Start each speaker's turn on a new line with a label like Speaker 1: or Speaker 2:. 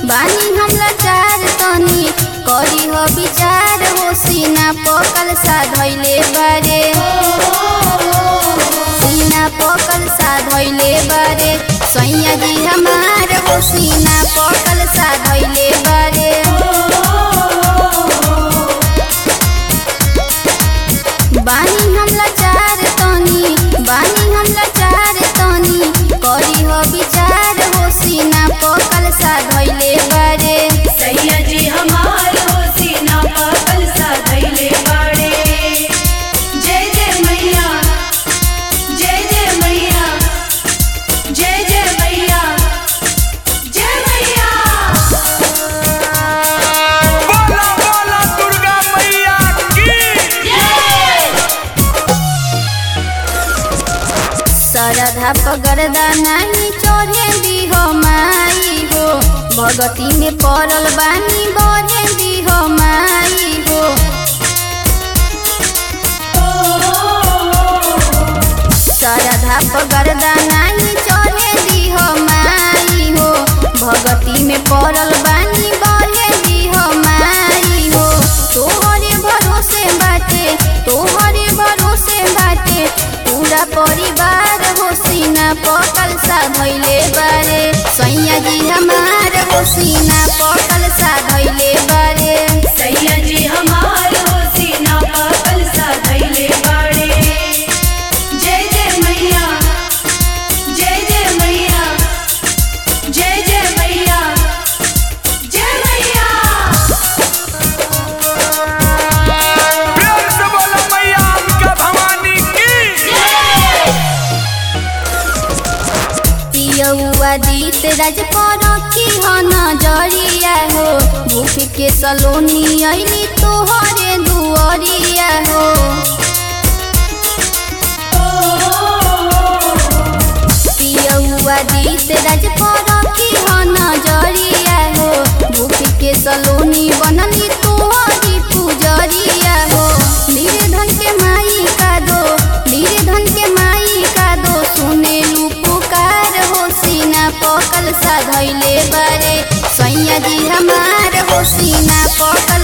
Speaker 1: बानी हम लाचार तनी करी हो विचार हो सीना पकल सा धैले बारे सीना पकल सा धैले बारे सैया जी हमार हो सीना पकल सा धैले बारे बानी हम लाचार तनी बानी हम लाचार तनी करी हो विचार हो सीना पकल सा धैले बारे
Speaker 2: सैया जी हमार हो सीना पागल सा धैले बाड़े जय जय मैया जय जय मैया जय जय मैया जय मैया
Speaker 3: बोला बोला दुर्गा मैया की
Speaker 1: सरधा पगरदा नहीं चोरे दी हो माई हो भगती में पड़ल बानी बरे दी हो माई हो सरधा पगरदा नहीं चोरे दी हो माई हो भगती में पड़ल बानी बरे दी हो माई हो तोहरे भरोसे बाटे तोहरे भरोसे बाटे पूरा परिवार हो सीना पकल सा धैले बारे सैया जी हमार हो सीना पकल सा धैले बारे
Speaker 2: सैया जी हमार हो सीना पागल सा धैले बाड़े जय जय मैया जय जय मैया जय जय मैया जय मैया
Speaker 3: प्यार से बोला मैया अंबिका भवानी की
Speaker 1: पियौआ दीत राज पर की हो नजरिया हो भूख के सलोनी अइली तोहरे दुअरिया हो पियौआ दीत राज पर की हो नजरिया हो भूख के सलोनी बनली तोहरी पुजरिया हो निर्धन के माई का दो निर्धन के माई का दो सुने लू पुकार हो सीना पकल सा धैले बारे सैया जी हमार हो सीना पकल